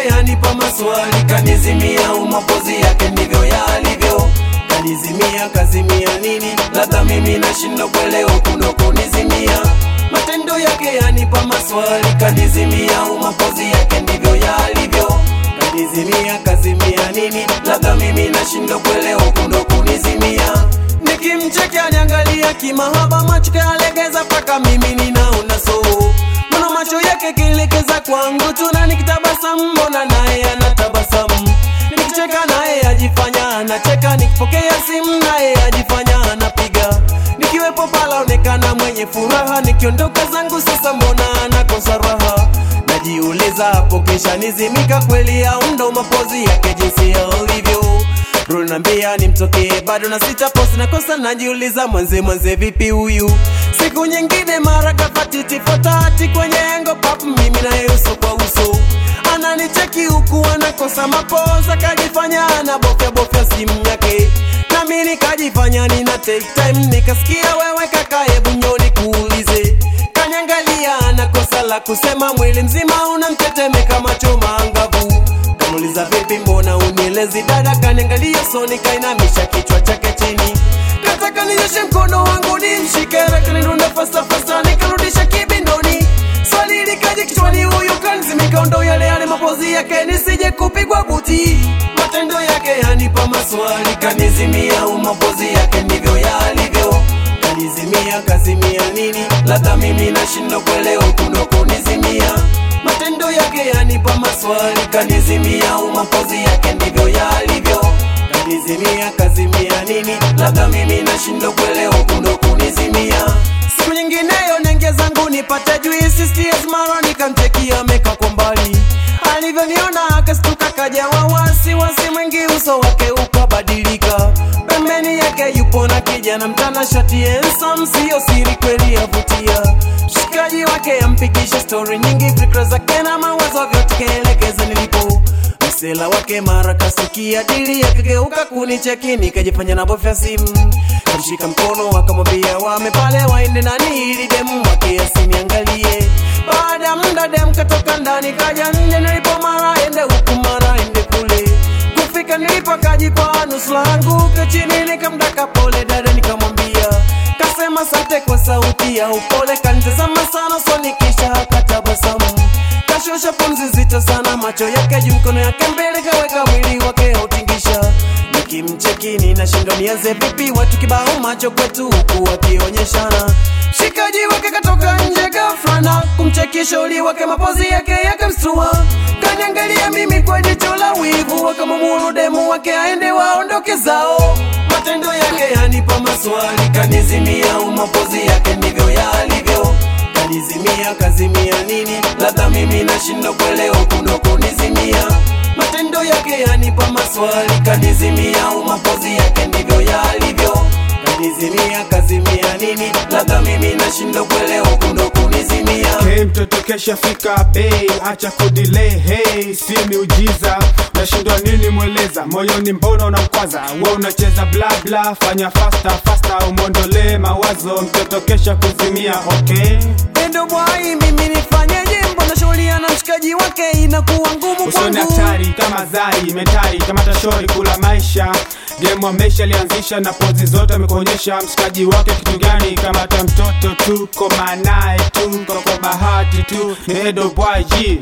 yake yanipa maswali, kanizimia umapozi yake ndivyo yalivyo. Kanizimia kazimia nini? Labda mimi nashindwa kuelewa kuno kunizimia. Matendo yake yanipa maswali, kanizimia umapozi yake ndivyo yalivyo. Kanizimia kazimia nini? Labda mimi nashindwa kuelewa kuno kunizimia. Nikimchekea niangalia kimahaba, macho kayalegeza paka mimi ninaona so Mbona macho yake kielekeza kwangu tu na nikitabasamu, mbona naye anatabasamu. Nikicheka naye ajifanya anacheka, nikipokea simu naye ajifanya anapiga. Nikiwepo pala onekana mwenye furaha, nikiondoka zangu sasa mbona anakosa raha. Najiuliza hapo kisha nizimika kweli, au ndo mapozi yake jinsi yalivyo Runambia nimtokee bado na sita post na kosa, najiuliza mwanze mwanze vipi huyu. Siku nyingine mara kafatiti fotati kwenye engo pap, mimi naye uso kwa uso, ananicheki huku anakosa mapoza, kajifanya anabofya bofya simu yake, nami nikajifanya nina take time, nikasikia wewe kaka, hebu nyoni kuulize Kanyangalia anakosa la kusema, mwili mzima unamtetemeka, macho maangavu Kamuliza vipi, mbona unielezi dada? Kaniangalia soni, kainamisha kichwa chake chini, kataka ninyoshe mkono wangu nimshike, kanirunda fasta fasta, nikarudisha kibindoni. Swali likaja kichwani, huyu kanizimika, ndo yale yale mapozi yake, nisije kupigwa buti. Matendo yake yanipa maswali, kanizimia, umapozi yake ndivyo yalivyo. Kanizimia kazimia nini? Labda mimi nashindwa kuelewa kuno kunizimia matendo yake yanipa maswali, kanizimia umapozi yake ndivyo yalivyo. Kanizimia kazimia nini? Labda mimi nashindwa kuelewa kuno kunizimia. Siku nyingineyo nenge zangu nipate juisi STS mara nikamchekia ameka kwa mbali, alivyoniona akastuka kajawa wasiwasi mwingi, uso wake ukabadilika. Pembeni yake yupo na kijana mtanashati handsome, siyo siri kweli yavutia mshikaji wake ampigisha stori nyingi, fikra zake na mawazo vyote kaelekeza nilipo. Msela wake mara kasikia dili akageuka kunicheki, nikajifanya na bofya simu, kamshika mkono akamwambia wame pale waende nani ili demu wake asiniangalie. Baada ya muda dem katoka ndani kaja nje, nilipo mara ende huku mara ende kule kufika nilipo kajipa nusu langu chini, nikamdaka pole dada, nikamwambia kasema asante kwa sauti ya upole, kanitazama sana usoni kisha akatabasamu, kashusha pumzi zito sana, macho yake juu, mkono yake mbele, kaweka mwili wake autingisha. Nikimcheki ninashindwa nianze vipi, watu kibao macho kwetu huku wakionyeshana. Mshikaji wake katoka nje ghafla na kumcheki shauri wake, mapozi yake yakamstua, kaniangalia mimi kwa jicho la wivu, wakamwamuru demu wake aende waondoke zao. Matendo yake yanipa maswali, kanizimia umapozi yake ndivyo yalivyo. Kanizimia kazimia nini? Labda mimi nashindwa kuelewa kuno kunizimia. Matendo yake yanipa maswali, kanizimia umapozi yake ndivyo yalivyo. Kanizimia kazimia nini? Labda mimi nashindwa kuelewa kuno kunizimia. Hey, mtoto kesha fika bei, acha kudelay hey, si miujiza. Unashindwa nini mweleza, moyoni mbona unamkwaza? We unacheza bla bla, fanya faster faster, umwondolee mawazo, mtoto kesha kuzimia. Okay, Endo bwai, mimi nifanyeje? Mbona shughuli na mshikaji wake inakuwa ngumu usoni kwangu? hatari kama zari metari kama tashori kula maisha Demu amesha lianzisha na pozi zote amekuonyesha mshikaji wake kitu gani, kama ta mtoto tu koma naye tu kwa bahati tu ni Edo Boy G.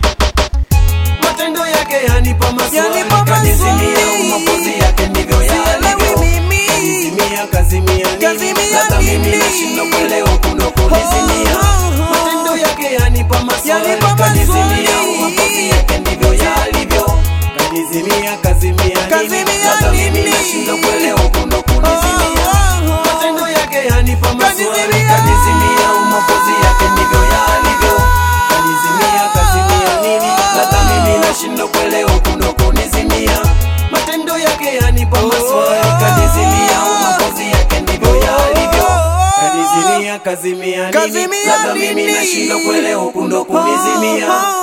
Matendo yake yanipa maswali, Yanipa kanizimia maswali. umapozi yake ndivyo Sielewi yalivyo. mimi. Kanizimia kazimia nini? Kazimia Labda mimi nini? nashindwa kuelewa kuno kunizimia. Oh, oh, oh. Matendo yake yanipa maswali, Yanipa kanizimia maswali. umapozi yake ndivyo yalivyo. Kanizimia kazimia nini? Kazimia Labda mimi nini? nashindwa kuelewa kuno kunizimia. Oh, oh, oh. Matendo yake yanipa maswali, Kanizimia. kanizimia umapozi yake ndivyo yalivyo. Kanizimia kazimia nini? Labda mimi nashindwa kuelewa kuno kunizimia. Matendo yake yanipa maswali, kanizimia umapozi yake ndivyo yalivyo. Kanizimia kazimia nini? Kazimia Labda mimi nini? nashindwa kuelewa kuno kunizimia.